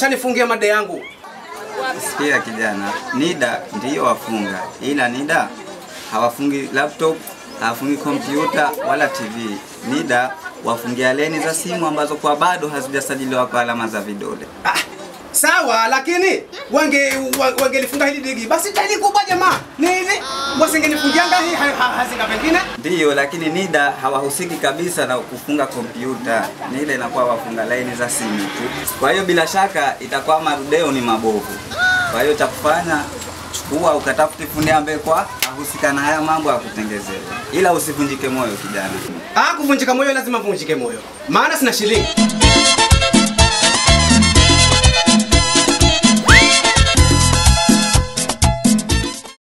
washanifungia made yangu. Sikia kijana, NIDA ndiyo wafunga, ila NIDA hawafungi laptop, hawafungi kompyuta wala TV. NIDA wafungia leni za simu ambazo kwa bado hazijasajiliwa kwa alama za vidole. Ah, sawa lakini wange wa- wangelifunga hili digi basi taili kubwa jamaa ni hivi wasingenifungianga hii ha- ha- hazinga pengine Ndiyo, lakini NIDA hawahusiki kabisa na kufunga kompyuta. NIDA inakuwa wafunga laini za simu tu. Kwa hiyo bila shaka itakuwa marudeo ni mabovu. Kwa hiyo cha kufanya chukua ukatafute fundi ambaye kwa ahusika na haya mambo ya kutengezea, ila usivunjike moyo kijana. ah kuvunjika moyo lazima vunjike moyo maana sina shilingi